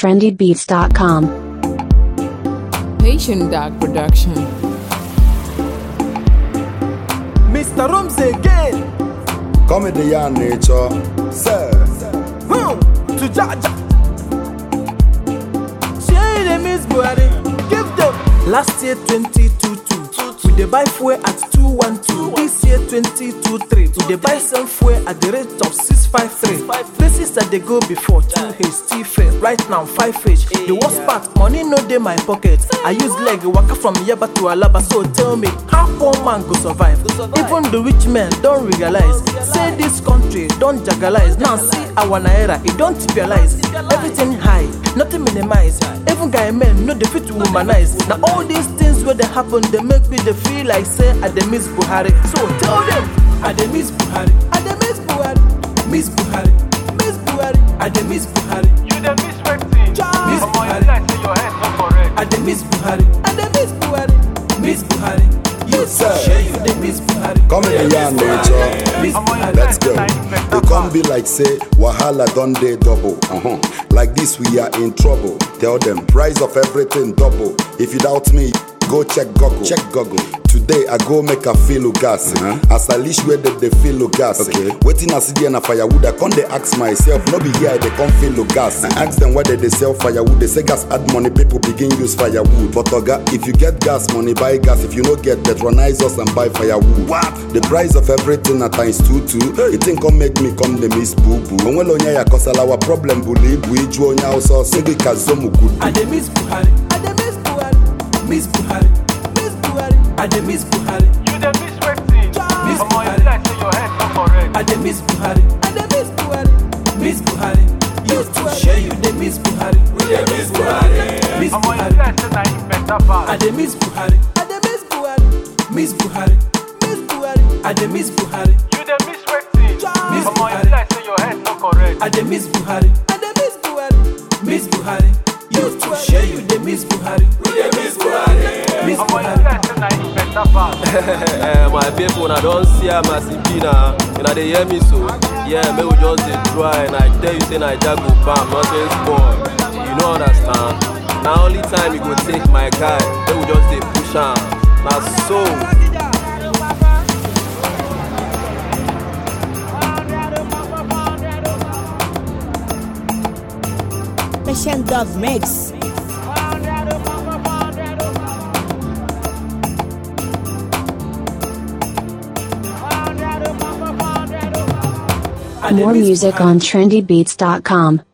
trendybeats.com. Patient Dog Production. Mr. Rooms again. Comedy ya nature, sir. Hmm. To Jaja. Share the Miss Buhari. Give them. Last year 2022. We dey buy fuel at 212. This year 2023. We dey buy some fuel at the rate of 653. Places that they go before 2H, still fair. Right now 5H. The worst part, money no dey my pocket. I use leg waka from Yaba to Alaba. So tell me, how poor man go survive? Even the rich men don't realize. Say this country don't jagalize. Now see our naira, it don't realize. Everything high, nothing minimize. Even guy men no dey fit to womanize. Now all these things where they happen, they make me dey feel like say I dey miss Buhari. So tell them, I dey miss Buhari. I dey miss Buhari. Miss Buhari. Miss Buhari. I dey miss Buhari. You dey miss wetin? Miss Omo, Buhari. you like say your head no correct. I dey miss Buhari. I dey miss Buhari. Miss Buhari. You Sir. sure you dey miss Buhari. Comedy ya nature. Miss Omo, you Buhari. Let's like go. say na him better It can't be like say wahala don dey double. Uh-huh. Like this we are in trouble. Tell them price of everything double. If you doubt me, go check Google. Check Google. Today I go make a feel gas. As I leash where they, they feel gas. Okay. Waiting I see there na firewood. I can't they ask myself. No be here they come feel gas. I ask them why they, they sell firewood. They say gas add money. People begin use firewood. But oga, if you get gas money, buy gas. If you no get, patronize us and buy firewood. What? The price of everything at times two two. It ain't come make me come the miss boo boo. Onwelo nya ya kosala our problem buli ibu iju onya ọsọ sigi kazomu gudu. I dey miss Buhari. I dey miss Buhari. Miss Buhari. Miss Buhari. I dey miss Buhari. You dey miss wetin? Miss Omo, Buhari. you like say your head no correct. I dey miss Buhari. I dey miss Buhari. Miss Buhari. You too sure you dey miss Buhari. We dey miss Buhari. Miss Omo, you Buhari. like say na him better I pass. dey miss Buhari. I dey miss Buhari. Miss Buhari. Miss Buhari. I dey miss Buhari. You dey miss wetin? Miss Omo, Buhari. you like say your head no correct. I dey miss Buhari. I dey miss Buhari. Miss Buhari. You too sure you dey miss Buhari. We dey miss Buhari. Miss Omo, you Buhari. like say na him better pass. Eh, my people, una don see am as e be na. Una dey hear me so? Yeah, make we just dey try. And I tell you say Naija go bam, nothing spoil. You no understand? Na only time you go take my guy. Make we just dey push am. Na so. Patient Dog Mix. I dey More miss music Buhari. on trendybeats.com.